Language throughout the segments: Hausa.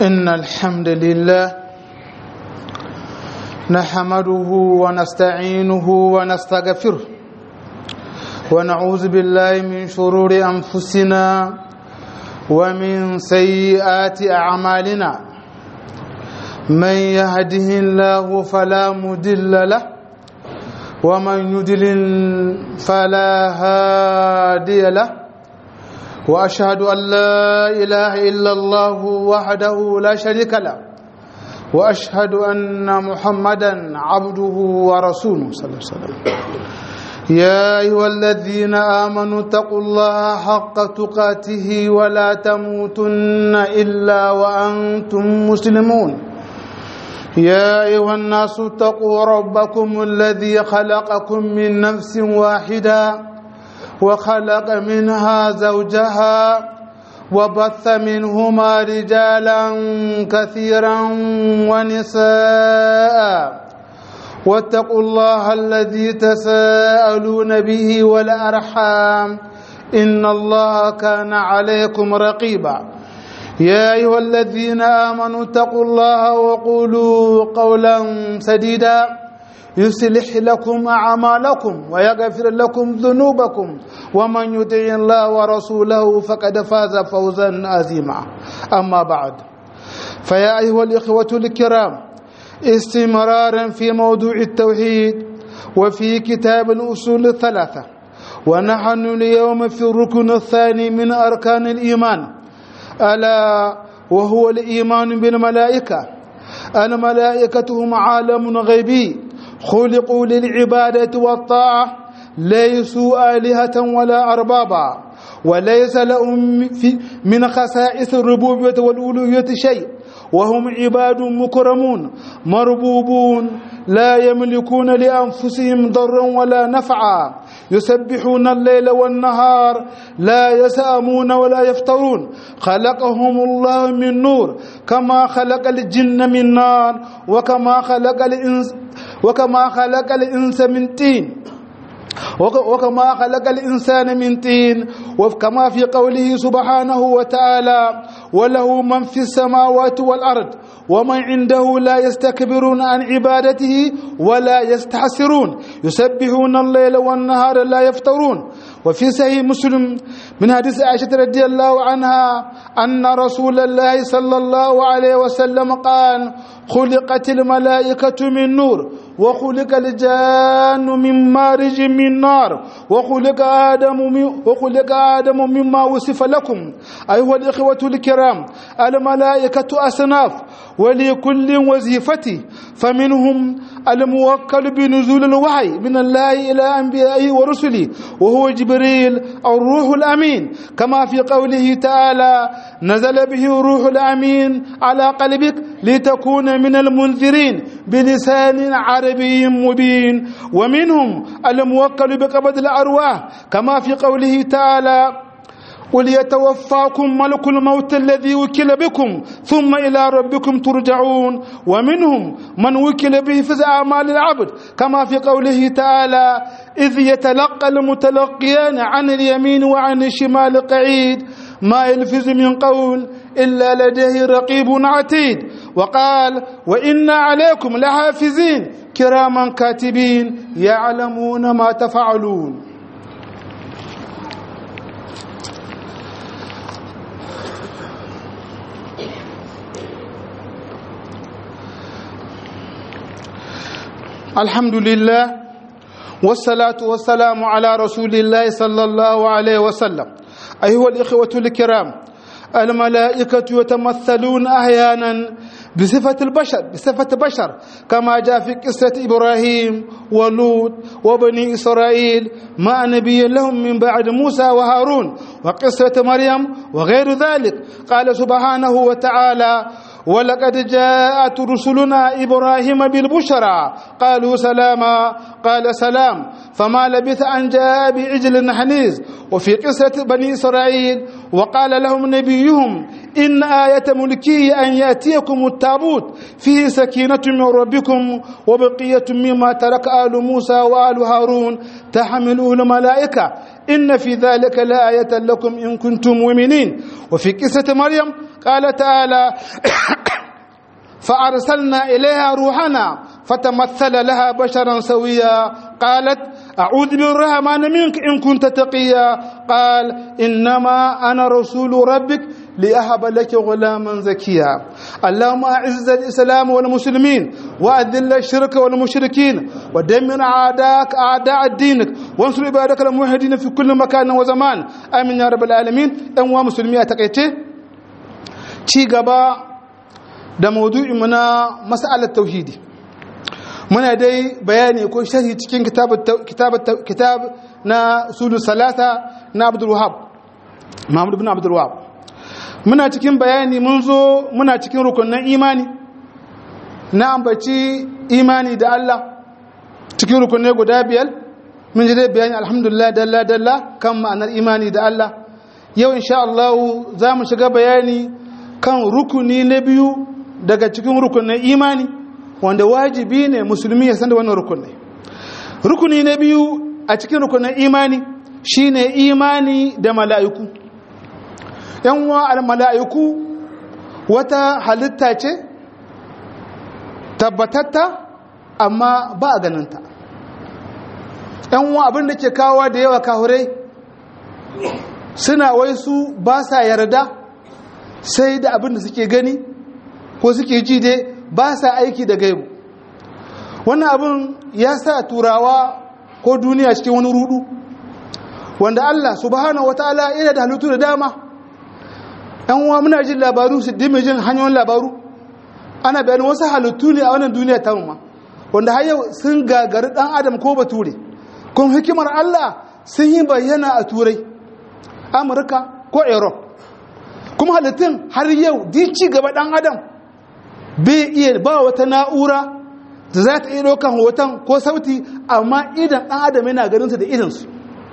إن الحمد لله نحمده ونستعينه ونستغفره ونعوذ بالله من شرور أنفسنا ومن سيئات أعمالنا من يهده الله فلا مدل له ومن يدلل فلا هادي له واشهد ان لا اله الا الله وحده لا شريك له واشهد ان محمدا عبده ورسوله صلى الله عليه وسلم يا ايها الذين امنوا اتقوا الله حق تقاته ولا تموتن الا وانتم مسلمون يا ايها الناس اتقوا ربكم الذي خلقكم من نفس واحده وخلق منها زوجها وبث منهما رجالا كثيرا ونساء واتقوا الله الذي تساءلون به والارحام ان الله كان عليكم رقيبا يا ايها الذين امنوا اتقوا الله وقولوا قولا سديدا يصلح لكم أعمالكم ويغفر لكم ذنوبكم ومن يطع الله ورسوله فقد فاز فوزا عظيما أما بعد فيا أيها الإخوة الكرام استمرارا في موضوع التوحيد وفي كتاب الأصول الثلاثة ونحن اليوم في الركن الثاني من أركان الإيمان ألا وهو الإيمان بالملائكة الملائكة هم عالم غيبي خلقوا للعبادة والطاعة ليسوا آلهة ولا أربابا وليس لهم في من خصائص الربوبية والألوهية شيء وهم عباد مكرمون مربوبون لا يملكون لأنفسهم ضرا ولا نفعا يسبحون الليل والنهار لا يسامون ولا يفترون خلقهم الله من نور كما خلق الجن من نار وكما خلق الإنس وكما خلق الإنس من طين وكما خلق الإنسان من طين وكما في قوله سبحانه وتعالى وله من في السماوات والأرض ومن عنده لا يستكبرون عن عبادته ولا يستحسرون يسبحون الليل والنهار لا يفترون وفي صحيح مسلم من حديث عائشة رضي الله عنها أن رسول الله صلى الله عليه وسلم قال خلقت الملائكة من نور وخلق الجان من مارج من نار وخلق آدم وخلق آدم مما وصف لكم أيها الإخوة الكرام الملائكة أصناف ولكل وظيفته فمنهم الموكل بنزول الوحي من الله إلى أنبيائه ورسله وهو جبريل الروح الأمين كما في قوله تعالى نزل به الروح الأمين على قلبك لتكون من المنذرين بلسان عربي مبين ومنهم الموكل بقبض الأرواح كما في قوله تعالى قل يتوفاكم ملك الموت الذي وكل بكم ثم إلى ربكم ترجعون ومنهم من وكل به في أعمال العبد كما في قوله تعالى إذ يتلقى المتلقيان عن اليمين وعن الشمال قعيد ما يلفظ من قول إلا لديه رقيب عتيد وقال وإنا عليكم لحافظين كراما كاتبين يعلمون ما تفعلون الحمد لله والصلاة والسلام على رسول الله صلى الله عليه وسلم أيها الإخوة الكرام الملائكة يتمثلون أحيانا بصفة البشر بصفة بشر كما جاء في قصة إبراهيم ولوط وبني إسرائيل مع نبي لهم من بعد موسى وهارون وقصة مريم وغير ذلك قال سبحانه وتعالى ولقد جاءت رسلنا إبراهيم بالبشرى قالوا سلاما قال سلام فما لبث أن جاء بعجل حنيز وفي قصة بني إسرائيل وقال لهم نبيهم إن آية ملكه أن يأتيكم التابوت فيه سكينة من ربكم وبقية مما ترك آل موسى وآل هارون تحمله الملائكة إن في ذلك لآية لكم إن كنتم مؤمنين وفي قصة مريم قال تعالى فأرسلنا إليها روحنا فتمثل لها بشرا سويا قالت أعوذ بالرحمن منك إن كنت تقيا قال إنما أنا رسول ربك لأهب لك غلاما زكيا اللهم أعز الإسلام والمسلمين وأذل الشرك والمشركين ودمر أعداءك أعداء دينك وانصر عبادك الموحدين في كل مكان وزمان آمين يا رب العالمين أنواع مسلمين أتقيتي ci gaba da maudu'inmu na mas'alar tauhidi muna dai bayani ko sharhi cikin kitab na sulu salata na abdul wahab mahmud bin abdul wahab muna cikin bayani mun zo muna cikin rukunin imani na ambaci imani da Allah cikin rukunai guda biyar mun ji dai bayani alhamdulillah dalla dalla kan ma'anar imani da Allah yau insha Allah za mu shiga bayani kan rukuni na biyu daga cikin rukunin imani wanda wajibi ne musulmi ya san da wannan rukunai rukuni na biyu a cikin rukunin imani shine imani da mala'iku yan wa al-mala'iku wata halitta ce tabbatatta amma ba a ganinta yan wa abin da ke kawo da yawa kahurai suna wai su ba sa yarda sai da abin da suke gani ko suke ji dai ba sa aiki da gaibu wannan abin ya sa turawa ko duniya cikin wani rudu wanda Allah subhanahu wataala yana da halittu da dama yan uwa muna jin labaru su dime jin hanyoyin labaru ana bayanin wasu halittu ne a wannan duniya ta ma wanda har yau sun gagari dan adam ko bature kun hikimar Allah sun yi bayyana a turai amurka ko europe kuma halittun har yau di ci gaba dan adam bai iya ba wata na'ura da za ta iya ɗaukan hoton ko sauti amma idan ɗan adam yana ganinsa da idansu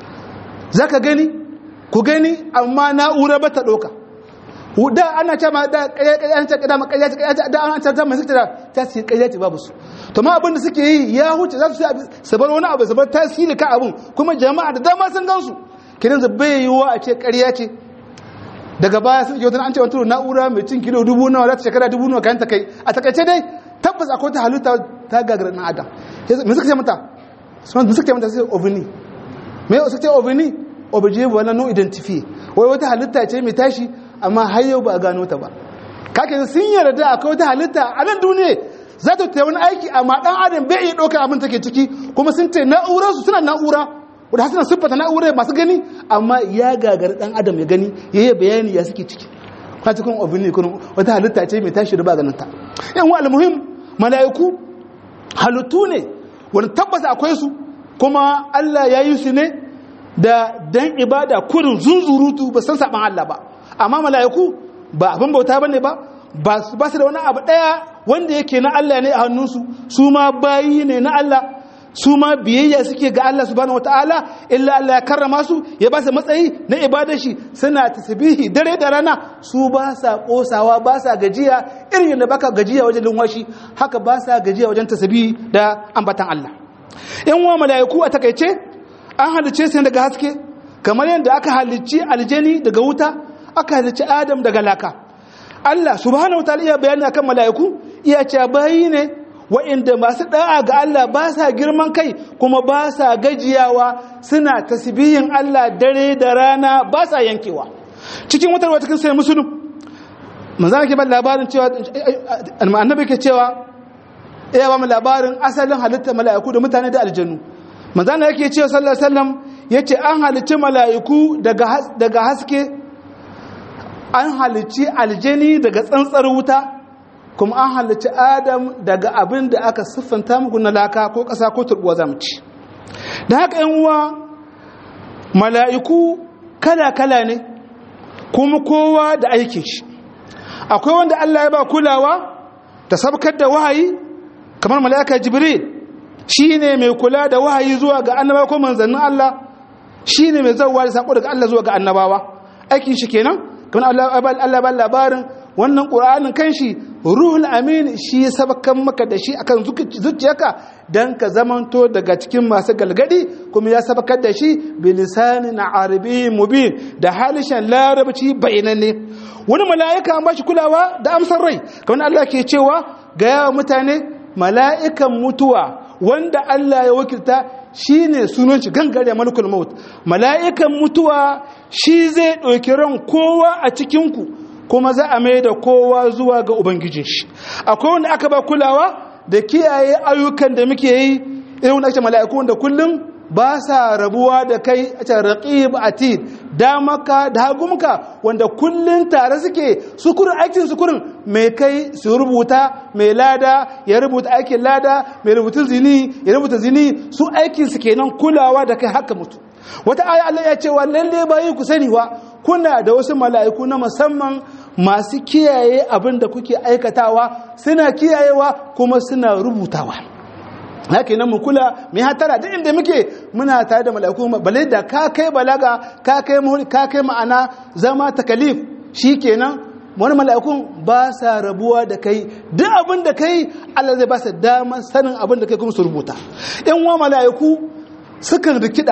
za ka gani ku gani amma na'ura ba ta ɗauka da ana ce ma da ƙayyace da ƙayyace ƙayyace da an canza mai suke da tasiri ƙayyace babu su to ma abin da suke yi ya huce za su su bar wani abu su bar tasiri ka abin kuma jama'a da dama sun gansu kiran bai yiwuwa a ce ƙarya ce daga baya sun kyautar an ce wani na'ura mai cin kilo dubu nawa za ta shekara dubu nawa kayan ta kai a takaice dai tabbas akwai ta halitta ta gagara na adam me suka ce mata me suka ce mata sai ovini me suka ce ovini obje wala no identify wai wata halitta ce mai tashi amma har yau ba a gano ta ba kake sun yarda akwai wata halitta a nan duniya za ta ta wani aiki amma dan adam bai iya ɗaukar abin take ciki kuma sun ce na'urarsu suna na'ura wadda hasina siffata na'urar masu gani amma ya gagar dan adam ya gani ya yi bayani ya suke ciki kwa cikin obin ne kuma wata halitta ce mai tashi da ba ganin ta yan wa almuhim mala'iku halittu ne wani tabbas akwai su kuma Allah ya yi su ne da dan ibada kurin zunzurutu ba san saban Allah ba amma mala'iku ba abin bauta bane ba ba su da wani abu daya wanda yake na Allah ne a hannunsu su ma bayi ne na Allah su ma biyayya suke ga Allah subhanahu wataala illa Allah ya karrama su ya ba su matsayi na ibadar shi suna tasbihi dare da rana su ba sa kosawa ba sa gajiya irin da baka gajiya wajen lunwashi haka ba sa gajiya wajen tasbihi da ambatan Allah in wa malaiku a takaice an halice su daga haske kamar yadda aka halicci aljani daga wuta aka halicci adam daga laka Allah subhanahu wataala iya bayani akan malaiku iya cewa bayi ne wa'inda masu da'a ga Allah ba sa girman kai kuma ba sa gajiyawa suna tasbihin Allah dare da rana ba sa yankewa cikin wata wata sai musulun manzana ke ba labarin cewa annabi ke cewa ya ba mu labarin asalin halittar mala'iku da mutane da aljannu manzana yake cewa sallallahu alaihi wasallam yace an halicci mala'iku daga daga haske an halicci aljani daga tsantsar wuta kuma an halarci adam daga abin da aka siffanta muku na laka ko ƙasa ko turbuwa zamci da haka yan uwa mala'iku kala-kala ne kuma kowa da aikin shi akwai wanda Allah ya ba kulawa ta sabkar da wahayi kamar mala'ika jibril shi ne mai kula da wahayi zuwa ga annabawa ko manzannin Allah shi ne mai zauwa da saƙo daga Allah zuwa ga annabawa aikin shi kenan kamar Allah ba labarin wannan ƙura'anin kan shi ruhul amin shi ya sabakan maka da shi akan zuciyarka don ka zamanto daga cikin masu galgadi kuma ya sabakar da shi bilisani na arabi mubin da halishan larabci bayananne wani mala'ika an ba shi kulawa da amsar rai kamar Allah ke cewa ga yawa mutane mala'ikan mutuwa wanda Allah ya wakilta shi ne sunan shi gangare malukul maut mala'ikan mutuwa shi zai ɗauki ran kowa a cikinku kuma za a mai da kowa zuwa ga ubangijin shi akwai wanda aka ba kulawa da kiyaye ayyukan da muke yi irin wanda ake mala'iku wanda kullum ba sa rabuwa da kai a can raqib atid damaka da hagumka wanda kullum tare suke sukurin aikin sukurin mai kai su rubuta mai lada ya rubuta aikin lada mai rubutun zini ya rubuta zini su aikin su kenan kulawa da kai haka mutu wata aya Allah ya ce wa lalle bayi ku sani wa kuna da wasu mala'iku na musamman masu kiyaye abin da kuke aikatawa suna kiyayewa kuma suna rubutawa haka nan mu kula mai hatara duk inda muke muna tare da mala'iku balai da ka kai balaga ka kai ka kai ma'ana zama takalif shikenan wani mala'ikun ba sa rabuwa da kai duk abin da kai Allah zai ba su damar sanin abin da kai kuma su rubuta in wa mala'iku sukan rikida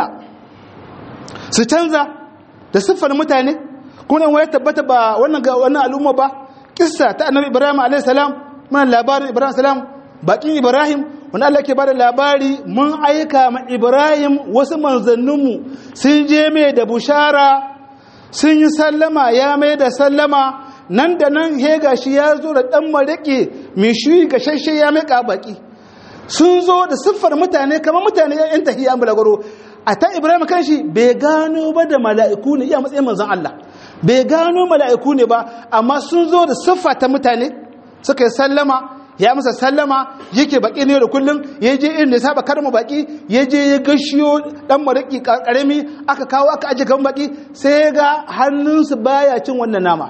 su canza da siffar mutane kuma nan ya tabbata ba wannan ga wannan al'umma ba kissa ta annabi ibrahim alayhi salam mana labarin ibrahim salam bakin ibrahim wanda Allah ke bada labari mun aika ma ibrahim wasu manzanninmu sun je mai da bushara sun yi sallama ya mai da sallama nan da nan he gashi ya zo da dan marike mai shi gashashe ya mai baki sun zo da siffar mutane kamar mutane yan tahiyya bulagoro a ta ibrahim kanshi bai gano ba da mala'iku ne iya matsayin manzon Allah bai gano mala'iku ne ba amma sun zo da siffa ta mutane suka yi sallama ya masa sallama yake baki ne da kullum ya je irin da saba karma baki ya je ya gashiyo dan mariki karami aka kawo aka aje kan baki sai ga hannunsu baya cin wannan nama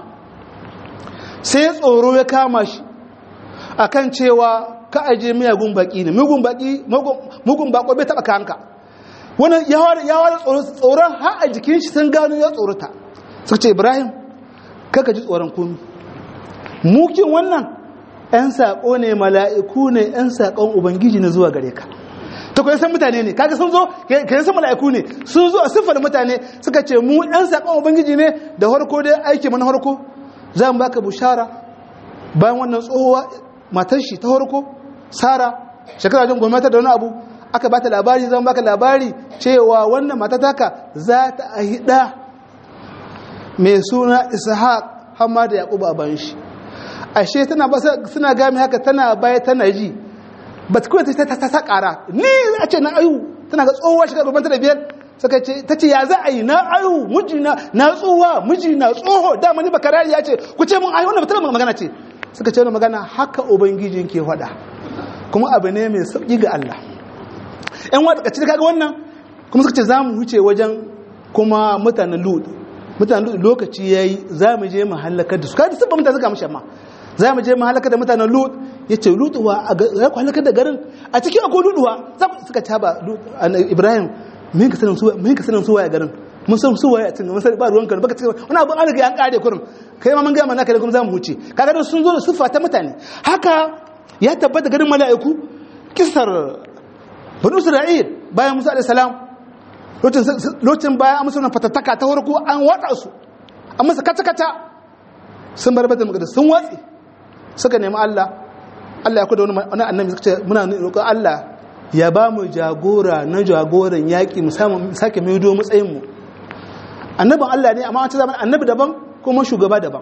sai tsoro ya kama shi akan cewa ka aje miyagun baki ne mugun baki mugun bako bai taba kanka wannan ya wada tsoron har a jikin shi sun gano ya tsorata suka ce ibrahim kaka ji tsoron komi mukin wannan 'yan saƙo ne mala'iku ne 'yan saƙon ubangiji na zuwa gare ka ta kwaye san mutane ne kaga sun zo kayan san mala'iku ne sun zo a siffar mutane suka ce mu 'yan saƙon ubangiji ne da harko dai aiki mana harko za mu baka bushara bayan wannan tsohuwa matar shi ta harko sara shekara jin gwamnati da wani abu aka bata labari zan baka labari cewa wannan matataka za ta ahida mai suna ishaq hamma da yaƙubu a bayan shi ashe tana ba suna gami haka tana baya tana ji ba ta kawai ta ta ƙara ni a ce na ayu tana ga tsohuwa shiga babban ta da biyar suka ce ta ce ya za a yi na ayu miji na na tsohuwa miji na tsoho dama ni bakarari ya ce ku ce mun ayu wannan ba magana ce suka ce wani magana haka ubangijin ke faɗa kuma abu ne mai sauƙi ga Allah ‘yan wata kacin kaga wannan kuma suka ce za mu huce wajen kuma mutanen lud mutanen lud lokaci ya yi za mu je mu halakar da su kada sabba mutane suka mashi amma za mu je mu halakar da mutanen lud ya ce luduwa za ku halakar da garin a cikin akwai luduwa suka ci ba ibrahim mun ka sanin suwa a garin mun san suwa a cikin mun ba ruwan kan baka cikin wani abu an riga an kare kurum kai ma mun ga mana kai kuma za mu huce kaga da sun zo da sufa ta mutane haka ya tabbata garin mala'iku kisar banu isra'il bayan musa alayhi salam lokacin bayan amsa wannan fatattaka ta farko an watsa su an masa kata kata sun bar bata magana sun watsi suka nemi Allah Allah ya kuda wani annabi suka ce muna roƙon Allah ya ba mu jagora na jagoran yaƙi mu samu sake maido matsayin mu annabin Allah ne amma an ce zaman annabi daban kuma shugaba daban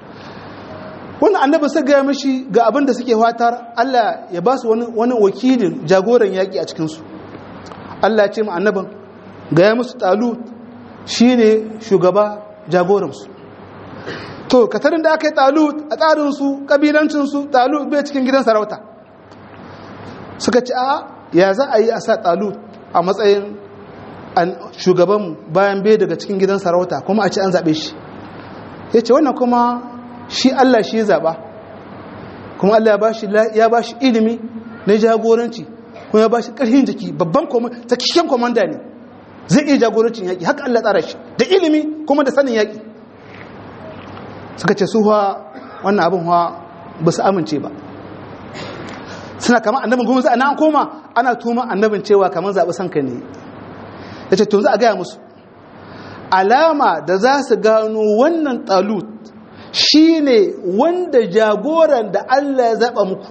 wannan annabi sai gaya mishi ga abin da suke fatar Allah ya ba su wani wakilin jagoran yaƙi a cikinsu Allah ya ce mu annabin gaya musu talut shi ne shugaba jagoransu to katarin da aka yi talut a tsarinsu ƙabilancinsu talut bai cikin gidan sarauta suka ce a ya za a yi a sa talut a matsayin shugabanmu bayan bai daga cikin gidan sarauta kuma a ce an zaɓe shi ya ce wannan kuma shi Allah shi zaɓa kuma Allah ya ba shi ilimi na jagoranci kuma ya ba shi ƙarfin jiki babban tsakishen komanda ne zai iya jagorancin yaƙi haka Allah tsara shi da ilimi kuma da sanin yaƙi suka ce su wannan abin ba su amince ba suna kama annabin kuma za a nan koma ana tuma annabin cewa kamar zaɓi sanka ne ya ce tun za a gaya musu alama da za su gano wannan talut shi ne wanda jagoran da Allah ya zaɓa muku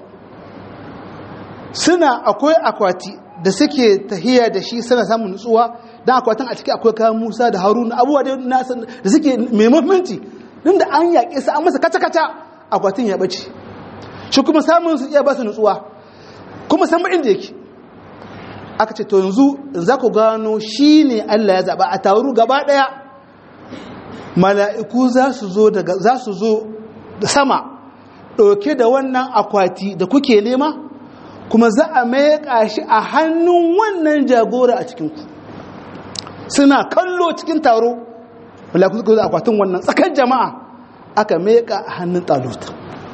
suna akwai akwati da suke tahiya da shi suna samun nutsuwa don akwatin a ciki akwai kayan musa da haruna abubuwa da suke mai mafimanci din da an yaƙe su an masa kata-kata akwatin ya ɓace shi kuma samun su iya ba su nutsuwa kuma san inda yake aka ce to yanzu za ku gano shi ne Allah ya zaɓa a taru gaba ɗaya mala'iku za su zo daga za su zo da sama ɗauke da wannan akwati da kuke nema kuma za a maika shi a hannun wannan jagora a cikinku suna kallo cikin taro mala'iku suka zo akwatin wannan tsakar jama'a aka maika a hannun taluta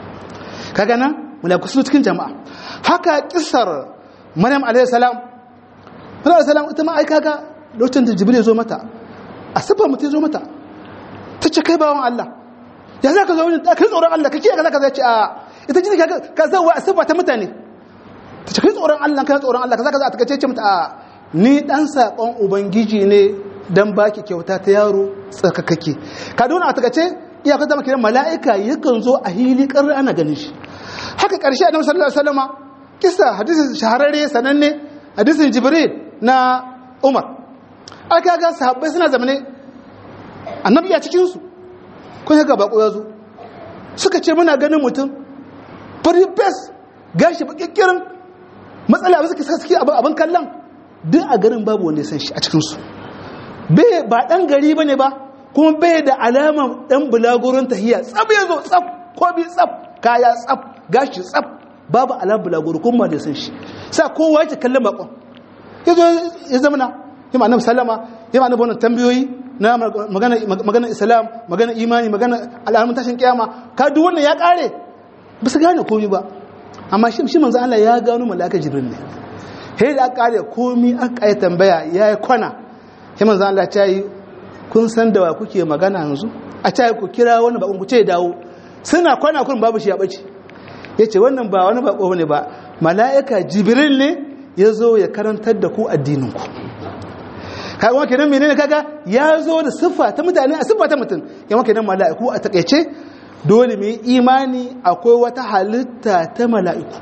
kaga nan mala'iku su cikin jama'a haka kisar maryam alayhi salam maryam alayhi salam ita ma ai kaga lokacin da jibril ya zo mata a sifar mutum ya zo mata ta ce kai bawan Allah ya za ka zo wani kai tsoron Allah ka kiyaye ka za ka ce a ita jini ka zauwa a siffa ta mutane ta ce kai tsoron Allah kai tsoron Allah ka za ka za ta kace mata a ni dan sakon ubangiji ne dan baki kyauta ta yaro tsarkakake ka dona a takace iyakar zama kiran mala'ika yakan zo a hili ƙarar ana ganin shi haka ƙarshe annabi sallallahu alaihi wasallama kisa hadisin shahararre sananne hadisin jibril na umar aka ga sahabbai suna zamane annabi ya cikin su kun ga bako ya zo suka ce muna ganin mutum fari bes gashi bakikkirin matsala ba suke suke abin kallon duk a garin babu wanda ya san shi a cikin su bai ba dan gari bane ba kuma bai da alamar dan bulagurin tahiya tsab ya zo tsab ko bi tsab kaya tsab gashi tsab babu alamar bulaguro kuma da san shi sa kowa yake kallon bakon ya zo ya zama na yi ma annabi sallama yi ma annabi wannan tambayoyi na magana magana islam magana imani magana al'amun tashin kiyama ka duk wannan ya kare ba su gane komai ba amma shi shi manzo Allah ya gano malaka jibril ne sai da aka kare komai aka yi tambaya yayi kwana sai manzo Allah ya yi kun san da wa kuke magana yanzu a ta ku kira wani bakon ku ce dawo suna kwana kun babu shi ya bace ya ce wannan ba wani bako ne ba mala'ika jibril ne ya zo ya karantar da ku addininku kaga wake nan menene kaga ya zo da siffa ta mutane a siffa ta mutum ya wake nan mala'iku a takaice dole mai imani akwai wata halitta ta mala'iku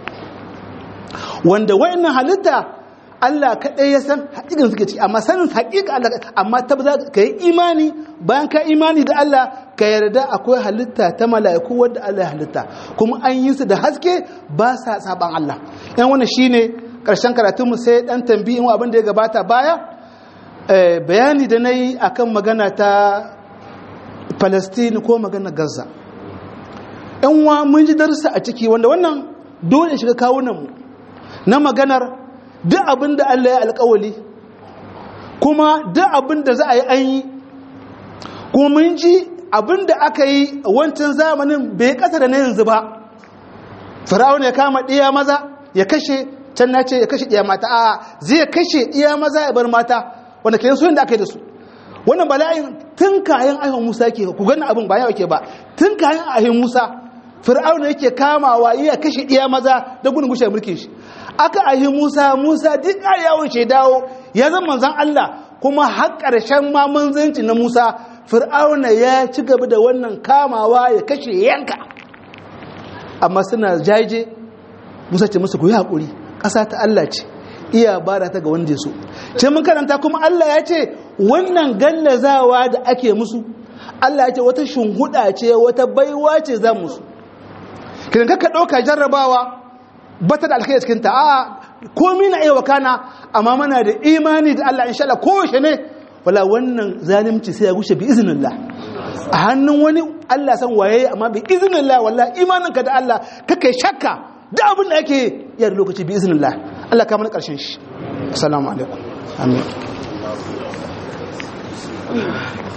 wanda wayannan halitta Allah kaɗai ya san haƙiƙin suke ciki amma sanin haƙiƙa Allah amma ta za ka yi imani bayan ka imani da Allah ka yarda akwai halitta ta mala'iku wadda Allah ya halitta kuma an yi su da haske ba sa saban Allah yan wannan shine ƙarshen karatun mu sai dan tambayin abin da ya gabata baya bayani da nayi akan magana ta Palestine ko magana Gaza yan wa mun ji darsa a ciki wanda wannan dole shiga kawunan mu na maganar duk abin da Allah ya alkawali kuma duk abin da za a yi an yi kuma mun ji abin da aka yi wancan zamanin bai kasa da na yanzu ba fir'auna ya kama ɗiya maza ya kashe can na ce ya kashe ɗiya mata a zai kashe ɗiya maza ya bar mata wanda ke yin da aka yi da su wannan bala'in tun kayan ayyukan musa ke ku gani abin ba yawa ke ba tun kayan ayyukan musa fir'auna yake kamawa iya kashe ɗiya maza da gudun gushe mulkin shi aka ahi Musa Musa duk yawon ce dawo ya zama manzan Allah kuma har ƙarshen ma manzanci na Musa Fir'auna ya ci gaba da wannan kamawa ya kashe yanka amma suna jaje Musa ce musu ku yi haƙuri ƙasa ta Allah ce iya bada ta ga wanda ya so ce mun karanta kuma Allah ya ce wannan gallazawa da ake musu Allah ya ce wata shunhuda ce wata baiwa ce za musu kidan ka ɗauka jarrabawa bata da alkhairi cikin ta a komai na iya wakana amma mana da imani da Allah insha Allah ko shi ne wala wannan zalimci sai ya gushe bi iznillah a hannun wani Allah san waye amma bi iznillah wallahi imaninka da Allah kake shakka da abin da yake ya da lokaci bi iznillah Allah ka mana karshen shi assalamu alaikum amin